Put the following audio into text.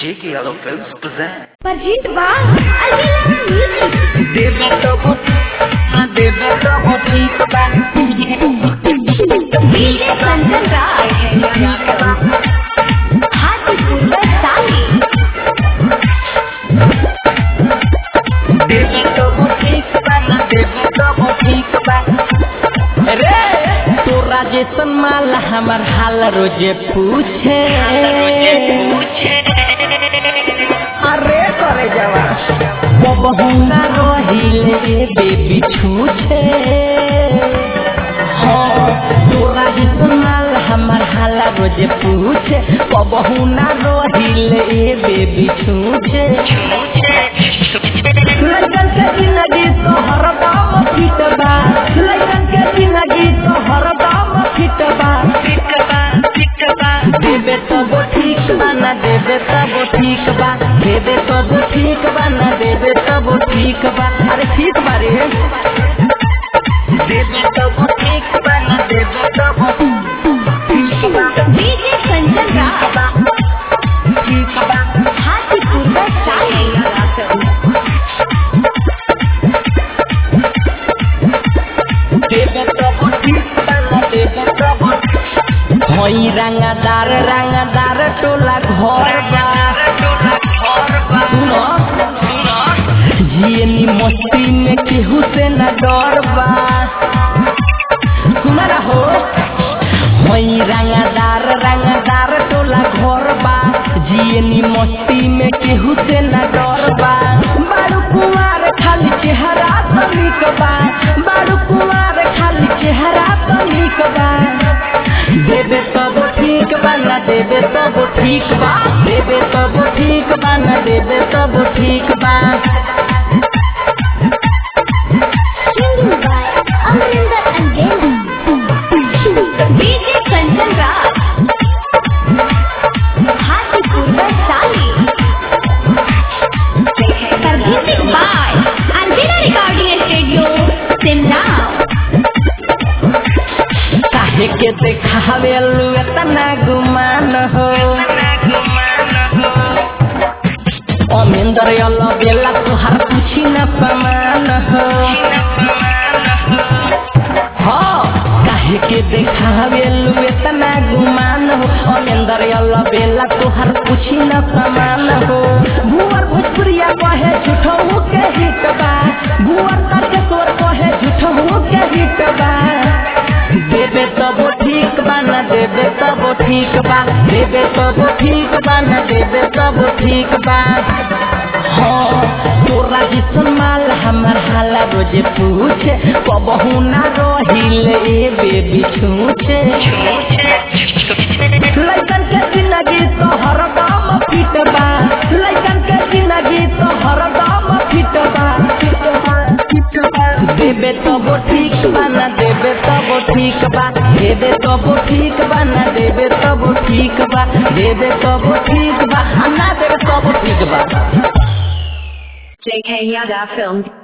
J.K. Yellow Films present. Perjit Bang, Alvila Music. Deva Tobo, Deva Tobo, Tika DJ Sanjan Raj. Hajipur Sali. Deva Tobo, Tika Deva Tobo, Tika रे तोरा जैसन माल हमर हाल रोजे पूछे अरे करे जवा बबहुना रहिले बेबी छूछे हाँ तोरा जैसन माल हमर हाल रोजे पूछे बबहुना रहिले बेबी छूछे लगन के जिंदगी तो हरदम फिट बा लगन के जिंदगी तो हरदम फिट बा देवे तब ठीक बा ना देवे तब ठीक बा देवे तब ठीक बा ना देवे तब ठीक बा अरे ठीक बा रे देवे तब ठीक बा ना देवे तब ठीक बा DJ Sanjan Raj. ठीक बा Hajipur Sali. देवे तब ठीक बा ना देवे तब हई रंगदार रंगदार टोला घर बा सुनो जियनी मस्ती में केहू से न डर बा सुना रहो हई रंगदार रंगदार टोला घर बा जियनी मस्ती में केहू से न डर बा बारू कुमार खाली चेहरा तो निक बा बारू कुमार खाली चेहरा तो निक बा देवे तब ठीक बा ना देवे तब ठीक बा देवे तब ठीक बा ना देवे तब ठीक बा Singing by Amrinder and Gelu. DJ Sanjan Raj. Hajipur Sali. Perjit by Alvila Recording Studio, Simla. काहे के देखावे लू एतना गुमान हो अमेंदर अल्लाह बेला तुहार पूछी न समान हो हाँ काहे के देखावे लू एतना गुमान हो अमेंदर अल्लाह बेला तुहार पूछी न समान हो भुवर भोजपुरिया कहे झूठो के हिट बा भुवर तारकेश्वर कहे झूठो के हिट बा देवे तब ठीक बा ना देवे तब ठीक बा देवे तब ठीक बा ना देवे तब ठीक बा हाँ तोरा जिसन माल हमर हाला रोजे पूछे कबहू ना रहिले ए बेबी छूछे लइकन के जिंदगी तो हरदम फिट बा लइकन के जिंदगी तो हरदम फिट बा फिट बा फिट बा देवे तब ठीक बा ना देवे तब ठीक बा देवे तब ठीक बा ना देवे तब ठीक बा देवे तब ठीक बा आ ना देवे तब ठीक बा JK Yada Films.